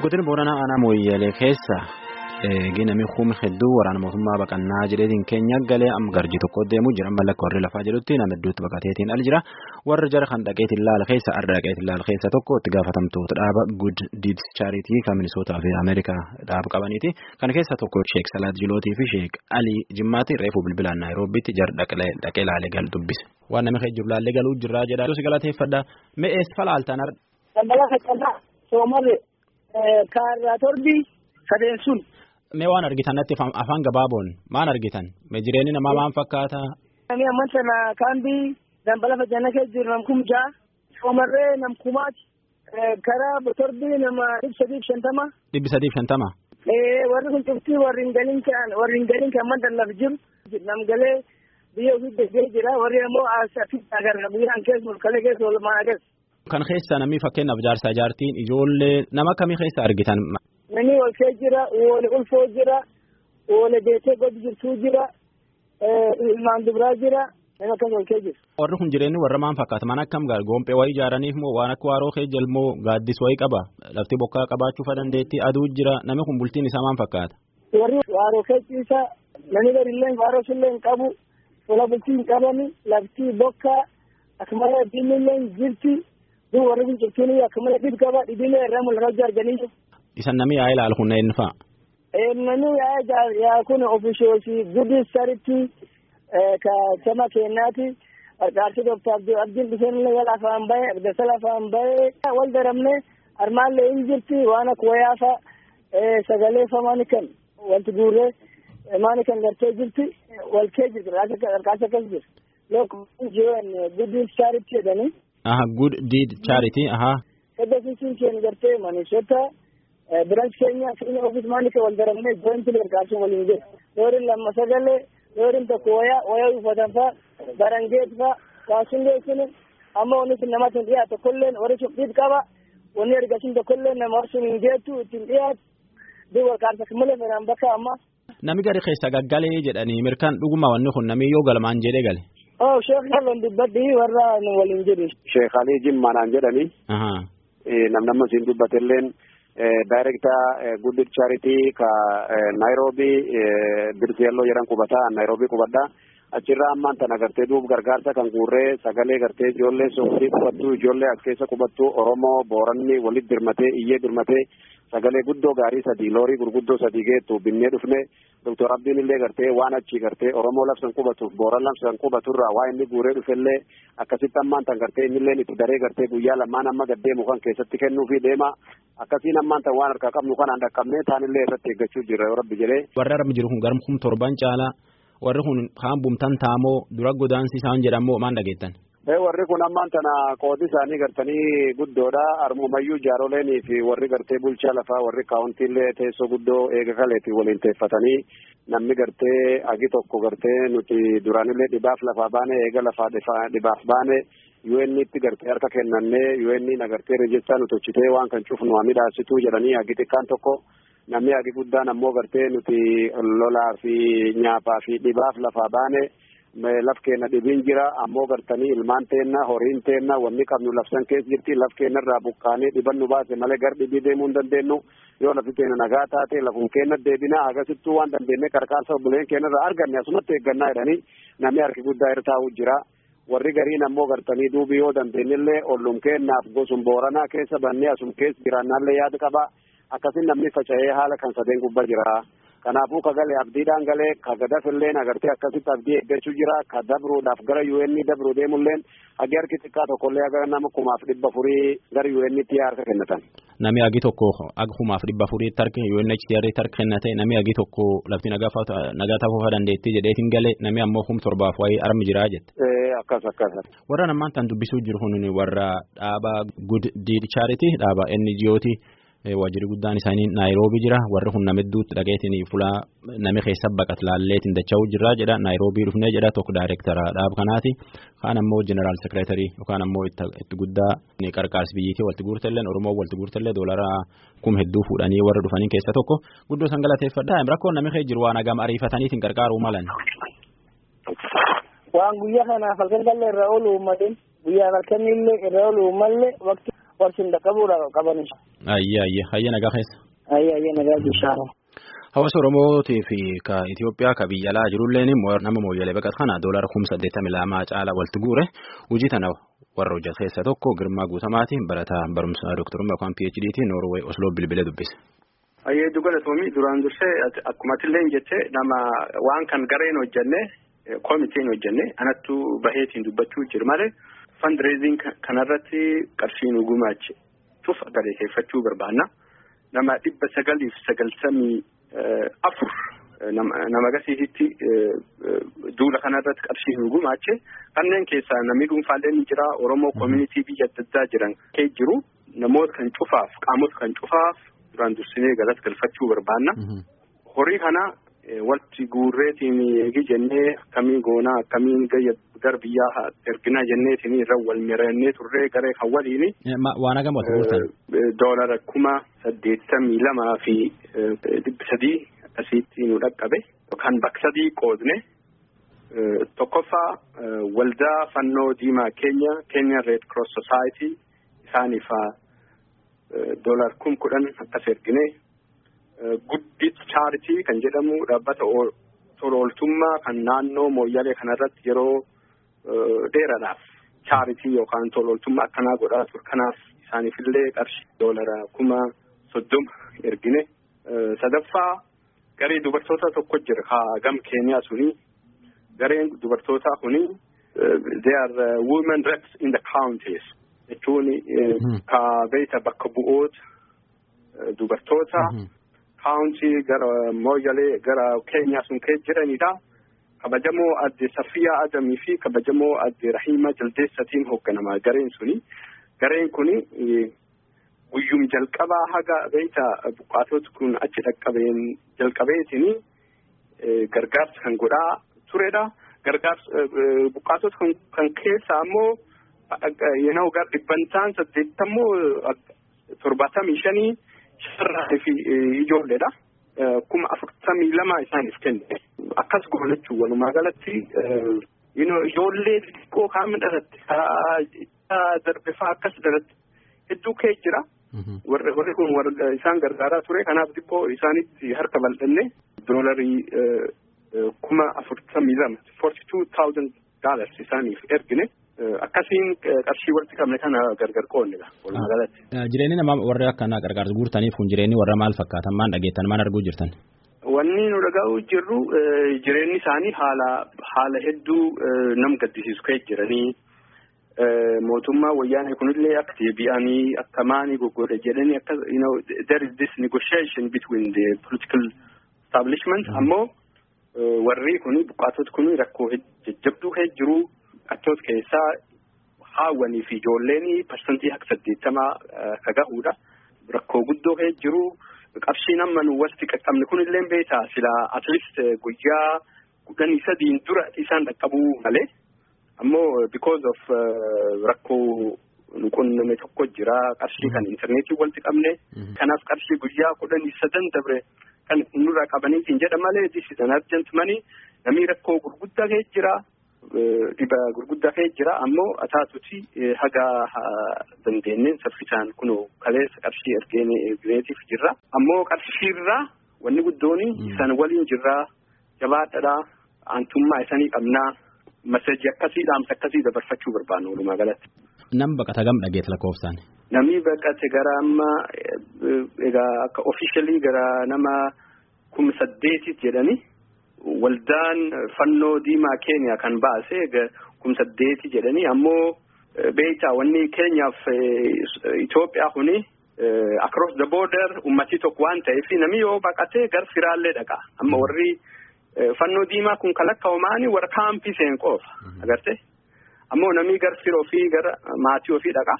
Godina Booranaa aanaa Mooyyalee keessa ginami humna hedduu waraana mootummaa baqannaa jedheetiin keenya galee amma garjii tokko deemuu jira mallattoo warri lafaa jedhutti nama hedduutti baqateetiin al jira warra jara kan dhaqeetiin laala keessa arda dhaqeetiin laala keessa tokko itti gaafatamtoota dhaaba Good Deeds Charity kan Minisootaa fi Ameerikaa dhaaba qabaniiti kan keessa tokko Sheek Salaat Jilootii fi Sheek Alii Jimmaati reefuu bilbilaan Naayiroobiitti jara dhaqee laalee gal dubbise waan namni keessa jiru laallee galuu jirraa jedha si galateeffadha me'ees falaaltaan ar. Daldala faccannaa soomarre kaarraa torbii sadeen sun. Mee waan argitan natti afaan gabaaboon maal argitan mee jireenyi namaa maal fakkaata. Namni amman sana kaambii daldala faccannaa keessa jiru nam kum ja'a soomarree nam kumaati karaa torbii nama dhibba sadiif shantama. Dhibbi sadiif shantama. Warri kun cuftii warri hin galin kan warri hin galin kan maddallaaf jiru nam galee biyya ofii deggee jira warri ammoo asitti agarra biyyaan keessa mulkalee keessa walumaa agarra. Kan keessa namni fakkeenyaaf jaarsaa jaartiin ijoollee nama kamii keessa argitan. Namni ol kee jira, wal ulfoo jira, wal beekee gadi jirtuu jira, ilmaan dubiraa jira, nama akkas ol kee jira. Warri kun jireenyi warra maan fakkaata? Mana akkam gaara? Goompee wayii ijaaraniif moo waan akka waaroo kee jalmoo gaaddis wayii qaba? Lafti bokkaa qabaachuu fa dandeetti aduu jira. Namni kun bultiin isaa maan fakkaata? Warri waaroo kee ciisa, namni gadi illee waaroo sullee hin qabu, fuula bultii hin qabani, lafti bokkaa, akkasumas diinni illee hin jirti. Duk warri kun ciftiin akkuma dhib qaba dhibilee irraa mul'atu arganii. Isan namni yaa ilaalu kun eenyu fa'a? Namni yaa kun ofishoosii guddi saritti ka sama kennaati. Qarqaarsi Dooktar Abdiin Biseenillee wal afaan bahe, Abdasa lafaan bahe wal daramne armaallee hin jirti waan akka wayaafa sagalee fa maani kan wanti guurree maani kan gartee jirti wal kee jirti qarqaarsi akkas jirti. Lokkuun jiran guddi saritti jedhanii. Aha, good deed charity, aha. Edda sun keenya gartee Manisoota branch keenya fiina ofis maanika wal daramne jointi gargaarsuun waliin jiru. Loorin lama sagalee, loorin tokko wayaa, wayaa uffatan fa'a, barangeet fa'a, kaasuun geessine, amma wanni sun namatti hin dhiyaatu tokkolleen warri sun dhiib qaba, wanni ergasiin tokkolleen nama sun hin geettu ittiin dhiyaatu, duk gargaarsa malee fedhan bakka amma. Nami gadi keessa gaggalee jedhanii mirkaan dhuguma wanni kun namni yoo galmaan jedhee gale. Oh, Sheekh Yalloon dubbadhi warra nu waliin jiru. Sheekh Alii Jimmaanaan jedhani. Namnamma siin dubbatelleen daayirektaa Good Charity ka Naayiroobii Birsiyalloo jedhan qubataa Naayiroobii qubadhaa. Achirraa ammaan tana gartee duub gargaarsa kan guurree sagalee gartee ijoollee sooftii qubattuu ijoollee as keessa qubattuu Oromoo Booranni walitti dirmatee iyyee dirmatee sagalee guddoo gaarii sadii loorii gurguddoo sadii geettu binnee dhufne Doktor Abdiin illee gartee waan achi gartee Oromoo labsan qubatuuf Booran labsan qubaturraa waa inni guuree dhufellee akkasitti ammaan tan gartee innilleen itti daree gartee guyyaa lamaan amma gaddeemu kan keessatti kennuufi deema akkasiin ammaan tan waan harkaa qabnu kanaan dhaqqabnee taanillee irratti eeggachuu jirra yoo rabbi jedhee. Warri arma jiru kun garmu kun torban caalaa warri kun kaan bumtan taamoo dura godaansi isaan jedhamoo maan dhageettan. warri kun ammaan tana qoodi isaanii gartanii guddoodha armumayyuu jaaroleenii fi warri gartee bulchaa lafaa warri kaawuntiillee teessoo guddoo eega kaleeti waliin teeffatanii namni gartee agi tokko gartee nuti duraanillee dhibaaf lafaa baane eega lafaa dhibaaf baane UN'tti gartee harka kennannee UN nagartee reejistaa nu tochitee waan kan cufnu waa midhaasituu jedhanii agi xiqqaan tokko namni agi guddaan ammoo gartee nuti lolaa fi nyaaphaa fi dhibaaf lafaa baane. laf keenya dhibiin jira ammoo gartanii ilmaan teenna horiin teenna wanni qabnu lafsan keessa jirti laf keenya irraa buqqaanee dhiban nu baase malee gar dhibii deemuu hin dandeenyu yoo lafi keenya nagaa taate lafum keenya deebinaa agasittuu waan dandeenye qarqaarsa obboleen keenya irraa arganne asumatti eeggannaa jedhanii namni harki guddaa irra taa'uu jira warri gariin ammoo gartanii duubi yoo dandeenyillee ollum keennaaf gosum booranaa keessa bannee asum keessa jiraannaallee yaada qaba akkasin namni faca'ee haala kan sadeen gubbaa jira. kanaafuu ka galee abdiidhaan galee ka gadafilleen agartee akkasitti abdii eeggachuu jira ka dabruudhaaf gara UN dabruu deemulleen hagi harki xiqqaa tokkollee aga nama kumaaf dhibba furii gara UN'tti harka kennatan. Nami hagi tokko aga kumaaf dhibba furiitti harka UNHCR harka kennate nami hagi tokko lafti nagaa ta'uu dandeetti jedheetiin galee nami ammoo kum torbaaf wayii armi jiraa jette. Akkas akkas. Warra namaan tan dubbisuu jiru kun warra dhaaba Good Deed Charity dhaaba NGO'ti. waajjirri guddaan isaanii naayiroobii jira warri kun nama hedduutti dhaqeetiin fulaa nami keessa baqat laalleetiin dacha'uu jirra jedha naayiroobii dhufnee jedha tokko daayirektara dhaaba kanaati kaan ammoo jeneraal sekireetarii yookaan ammoo itti guddaa qarqaarsi biyyi kee walitti guurtellee oromoo walitti guurtellee doolara kum hedduu fuudhanii warra dhufanii keessa tokko guddoo san galateeffadha rakkoon nami kee jiru waan hagam ariifataniitiin qarqaaruu malan. waan guyyaa kanaaf halkan galle irra oolu uummatiin guyyaa halkanillee irra oolu uummallee waqti warsin dhaqqabuudha qaban. Ayya ayya ayya nagaa keessa. Ayya ayya nagaa bishaan. Hawaasa Oromootii fi ka Itoophiyaa ka biyya alaa jirulleen nama mooyyalee baqat kana doolara kum saddeettamii lamaa caalaa walitti guure hojii tana warra hojjetu keessaa tokko Girmaa Guutamaatiin barataa barumsa dooktarummaa yookaan PhD'tiin Noorwee Osloo bilbilee dubbise. Ayyeeddu galatoomii duraan dursee akkuma atillee jettee nama waan kan gareen hojjenne koomitiin hojjenne anattu baheetiin dubbachuu jiru malee fundraising kanarratti qarshiin gumaache cuf galeeffachuu barbaanna. Nama dhibba sagaliif sagaltamii afur nama gasiisitti duula kanarratti qarshiin gumaache kanneen keessaa namni dhuunfaallee ni jira Oromoo koomunitii biyya adda addaa jiran kee jiru namoota kan cufaaf qaamota kan cufaaf duraan dursinee galata galfachuu barbaanna. Horii kana walitti guurreetiin eegi jennee akkamiin goonaa akkamiin gara biyyaa erginaa jenneetiin irra wal mirannee turree garee kan waliini. Waan hagam walitti guurtan? Doolara kuma saddeettamii lamaa fi dhibba sadii akkasitti nu dhaqqabe. Kan bakka sadii qoodne tokkoffaa waldaa fannoo diimaa keenya Kenya Red Cross Society isaaniif doolar kum kudhan akkas ergine guddit chaaritii kan jedhamu dhaabbata tola ooltummaa kan naannoo mooyyalee kanarratti yeroo dheeraadhaaf chaaritii yookaan tola ooltummaa akkanaa godhaa ture kanaaf isaaniifillee qarshii doolara kuma soddoma ergine sadaffaa garee dubartoota tokko jira haa gam keeniyaa suni gareen dubartootaa kuni they are women reps in the counties jechuun ka beeyta bakka bu'oota dubartoota kaawuntii gara mooyyalee gara keenyaa sun kee jiranidha. Kabajamoo adde Safiyaa Adamii fi kabajamoo adde Rahiima Jaldeessatiin hoogganamaa gareen suni. Gareen kuni guyyum jalqabaa haga beeyta buqqaatoti kun achi dhaqqabeen jalqabeetini gargaarsa kan godhaa turedha. Gargaarsa buqqaatota kan keessa ammoo yenoo gar dhibbantaan saddeettammoo torbaatamii shanii sharraa fi ijoolleedha. Kuma afurtamii lama isaaniif kenne. Akkas goonachuu walumaa galatti ijoollee xixiqqoo kaan dhalatti darbifaa akkas dhalatti hedduu kee jira. Warri kun isaan gargaaraa ture kanaaf xiqqoo isaanitti harka bal'anne doolarii kuma afurtamii lama forty two thousand dollars isaaniif ergine. akkasiin qarshii walitti qabne kana gargar qoonnedha walumaa galatti. Jireenyi nama warra akkanaa gargaarsa guurtaniif kun jireenyi warra maal fakkaatan maan dhageettan maan arguu jirtan? Wanni nu dhaga'uu jirru jireenyi isaanii haala haala hedduu nam gaddisiisu ka'e jiranii mootummaa wayyaanee kunillee akka deebi'anii akka maanii goggodhe jedhanii akka you know there is this negotiation between the political establishment ammoo warri kuni buqqaatoti kuni rakkoo jajjabduu ka'e jiru. Achoota keessaa haawwanii fi ijoolleen parsantii akka saddeettamaa ka gahuudha. Rakkoo guddoo ka'e jiru. Qarshiin amma nu walitti qaqqabne kunillee beektaa silaa atleast guyyaa kudhanii sadiin dura isaan dhaqqabuu malee. Ammoo because of rakkoo nu qunname tokko jira. Qarshii kan intarneetii walitti qabne. Kanaaf qarshii guyyaa kudhanii sadan dabre kan nurraa qabaniitiin jedha malee this is an urgent money. Namni rakkoo gurguddaa ka'e jira. Dhiba gurguddaa ka'e jira ammoo ataatuti haga dandeenyeen saffisaan kunoo kaleessa qarshii ergeetiif jirra. Ammoo qarshiirraa wanni guddoon isaan waliin jirraa jabaadhadhaa aantummaa isanii qabnaa masaji akkasii dhaamsa akkasii dabarfachuu barbaannu walumaa galatti. Nam baqata gam dhageet lakkoofsaan. Namni baqate gara amma egaa akka ofishalii gara nama kuma saddeetit jedhani. Waldaan fannoo diimaa keenya kan baase kuma saddeeti jedhanii ammoo beektaa wanni keenyaaf Itoophiyaa kuni across the border ummatii tokko waan ta'eef namni yoo baqatee gar firaallee dhaqa amma warri fannoo diimaa kun kalakkaa'umaani warra kaampii seen qofa agarte ammoo namni gar firoo fi gara maatii ofii dhaqa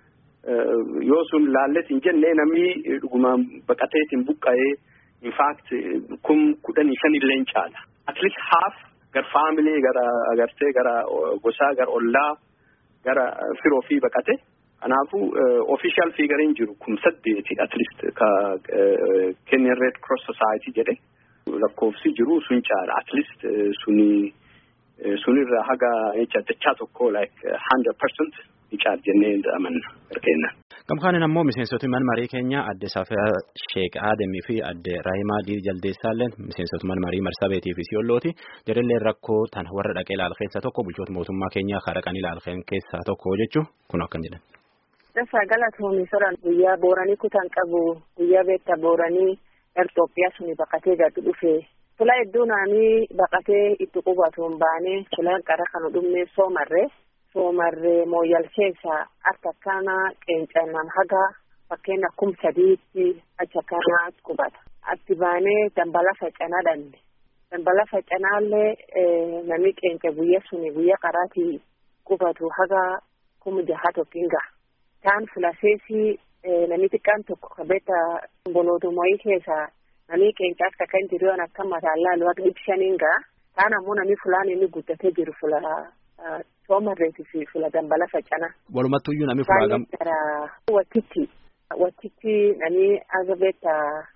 yoo sun laallet hin jenne namni dhugumaan baqateetiin buqqa'ee. in fact kum kudhanii shan illee caala at least half gar family gara agartee gara gosaa gara ollaa gara firoo fi baqate kanaafuu official figure jiru kum saddeeti at least ka Kenya Red Cross Society jedhe lakkoofsi jiru sun caala at least suni sunirra haga jecha dachaa tokko like hundred percent ni caal jennee amanna ergeenna. Gamkaanin ammoo miseensota mana marii keenya adde Safiyaa Sheek Aademii fi adde Raahimaa Diir Jaldeessaalleen miseensota mana marii Marsabeetii fi Siyoollooti. Jarrillee rakkoo tan warra dhaqee ilaal keessaa tokko bulchoota mootummaa keenyaa karaqanii ilaal keessaa tokko jechuun kun akkan jedhan. Dafa galatoomii soran guyyaa booranii kutaan qabu guyyaa beektaa booranii Itoophiyaa suni baqatee gadi dhufe. Fula hedduu naanii baqatee itti qubatuun baanee fulaan qara kan dhumne soomarree. soomarree mooyyal keessa akka akkana qeencannan haga fakkeenya kum sadiitti achi akkana qubata. Atti baanee dambala facanaa dhanne. Dambala facanaallee namni qeenca guyya suni guyya qaraatii qubatu haga kum jaha tokkin gaha. Taan fulaseesi namni xiqqaan tokko kabeeta bolootumayii keessa namni qeenca akka kan jiru akka mataan laalu akka ibsaniin gaha. Taan ammoo namni fulaan inni guddatee jiru fula soomarreetii fi fula dambala facana. Walumattuu iyyuu namni fulaa gam. Wattitti wattitti namni agabeetta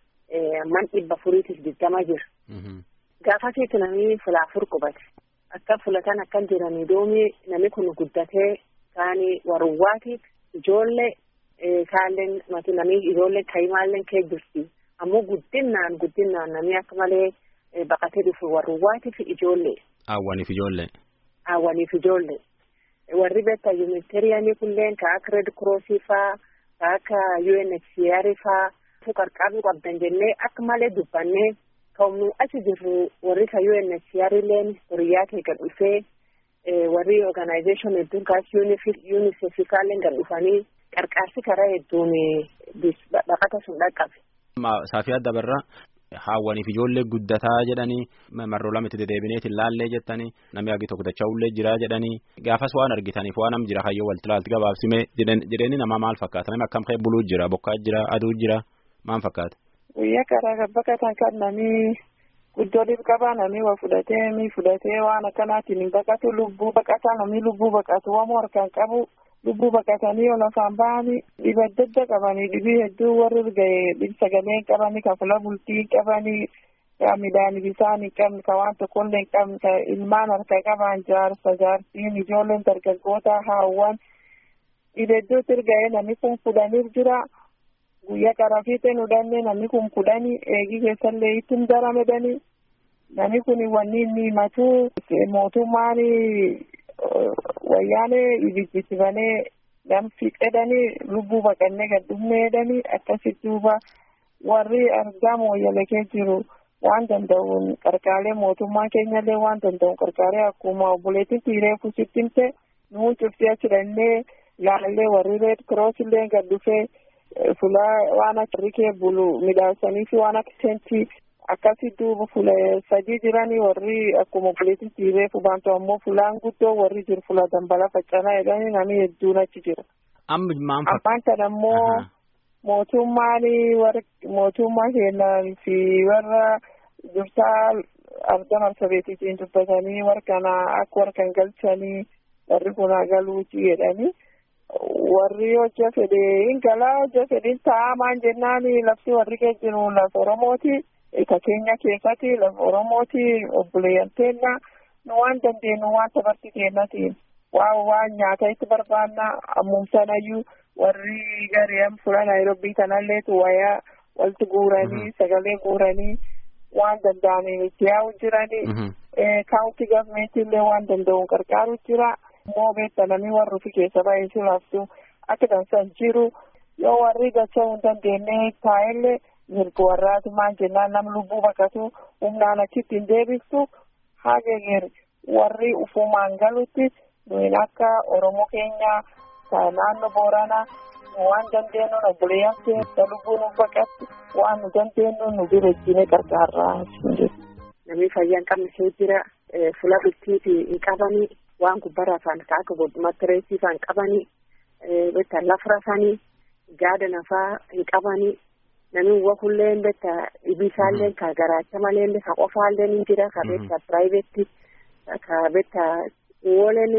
man dhibba furiitiif digdama jira. Gaafasiitti namni fula afur qubate. Akka fulatan akkan jiranii doomi namni kun guddatee kaani warruwaatiif ijoollee kaalleen mati namni ijoollee kaayimaalleen kee jirti. Ammoo guddinaan guddinaan namni akka malee baqatee dhufu warruwaatiif ijoollee. Awwaniif ijoollee. Awwaniif ijoollee. Warri beektaa yuunitariyanii kunneen ka akka Red Crossii faa ka akka UNHCR faa qarqaaruu qabdan jennee akka malee dubbannee ka'umnu achi jirru warri ka UNHCR illeen horiyaa kee gad dhufee warri organization hedduun kaas UNICEF kaalleen gad dhufanii qarqaarsi karaa hedduun baqata sun dhaqqabe. Saafii adda barraa. Haawwaniif ijoollee guddataa jedhanii marroo lama itti deddeebineeti laallee jettanii namni hagi tokko dacha'ullee jira jedhanii gaafas waan argitaniif waan am jira hayyoo walti laalti gabaabsime jedhanii nama maal fakkaata namni akkam ka'e buluu jira bokkaa jira aduu jira maal fakkaata. Guyyaa karaa baqatan kan namni guddoliif qaba namni waa fudhatee mi fudhatee waan akkanaatiin hin baqatu lubbuu baqataa namni lubbuu baqatu wamoo harkaan qabu. lubbuu baqatanii ol afaan ba'anii dhiba adda adda qabanii dhibii hedduu warri ga'e dhib sagalee hin qabani ka fula bultii hin qabani ka midhaan bisaan hin qabne ka waan tokkollee hin qabne ka ilmaan harka qaban jaarsa jaartiin ijoolleen dargaggoota haawwan dhiba hedduutti ga'e namni kun kudhaniif jira guyyaa qarafiiteen hudhannee namni kun kudhanii eegii keessallee ittiin daramedanii namni kun wanni inni himatu mootummaan wayyaanee ibijjisibanee namfi qedanii lubbuu baqannee gad dhumneedhanii akkasitti duuba warri argaa mooyyalee jiru waan danda'uun qarqaalee mootummaa keenyallee waan danda'uun qarqaalee akkuma obboleettiin tiiree kusittimte nuun cuftii achidhannee laallee warri reed kiroosillee gad dhufee fulaa waan akka rikee bulu midhaasanii fi waan akka seentii akkasi duuba fula sadii jiranii warri akkuma obboleettiin tiiree fubaantu ammoo fulaan guddoo warri jiru fula dambala faccanaa jedhanii namni hedduun achi jira. Ammaan kana ammoo mootummaan warra mootummaa keenyaa fi warra dursaa arga marsabeetiitiin dubbatanii warra kana akka warra kan galchanii warri kun galuuti jedhanii. warri hojja fedhe hin galaa hojja fedhin taa'amaan jennaan lafti warri geejjiru lafa oromooti ka keenya keessatti lafa oromooti obboleeyyanteenya nu waan dandeenyu waan tabarti keennatiin waan waan nyaata itti barbaanna ammumsanayyuu warri gareem fula naayiroobii kanalleetu wayaa walti guuranii sagalee guuranii waan danda'aniin itti yaa'u jiranii kaawunti gavmeentiillee waan danda'uun qarqaaru jira. immoo beekta namni warri ofi keessa baay'ee laaftu akka dansan jiru yoo warri dachaa hin dandeenye taa'ellee mirga warraati maal jennaan nam lubbuu baqatu humnaan achitti hin deebistu hageegir warri ufumaan galutti nuyin akka oromoo keenya naannoo booranaa nu waan dandeenyu obboleeyyan keessa lubbuu nu baqatti waan nu dandeenyu nu bira ejjine qarqaarraa namni fayyaa hin qabne jira fula bultiiti hin qabanii waan gubbara afaan akka godhumatti reessii faan qabanii betta lafa rafanii gaada nafaa hin qabanii namni wakulleen betta ibisaalleen ka garaacha malellee ka qofaalleen hin jira ka betta piraayiveetti ka betta wooleen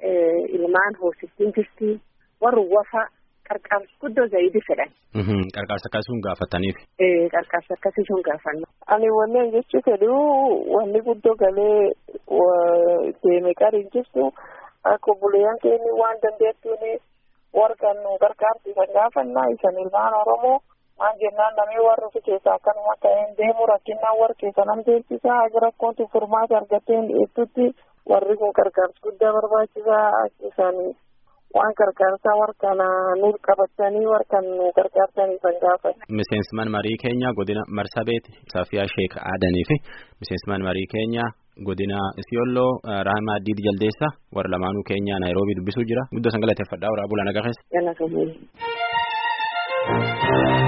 ilmaan hoosiftiin jirti warri wafa qarqaarsa guddoo zayidi fedhan. Qarqaarsa akkasii gaafataniif. Qarqaarsa akkasii sun gaafanna. Ani wanni jechuu fedhu wanni guddoo galee deeme qariin jirtu akka obboleeyyan keenya waan dandeettuun warqan nu gargaarsiisan gaafannaa isan ilmaan oromoo maan jennaan namni warri fi keessa akkanuma ta'een deemu rakkinnaan warri keessa nam deemsisaa haga rakkoontu furmaata argatteen dhiyeessutti warri kun gargaarsa guddaa barbaachisaa isaanii waan gargaarsaa warqana nu qabatanii warqan nu gargaarsanii san gaafatan. Miseensman marii keenya godina Marsabeet Safiyaa Sheek Aadanii fi miseensman marii keenya godina Isiyolloo Raahimaa Diid Jaldeessa warra lamaanuu keenya Naayiroobii dubbisuu jira. Guddoo san galateeffadhaa waraabula nagaa keessa.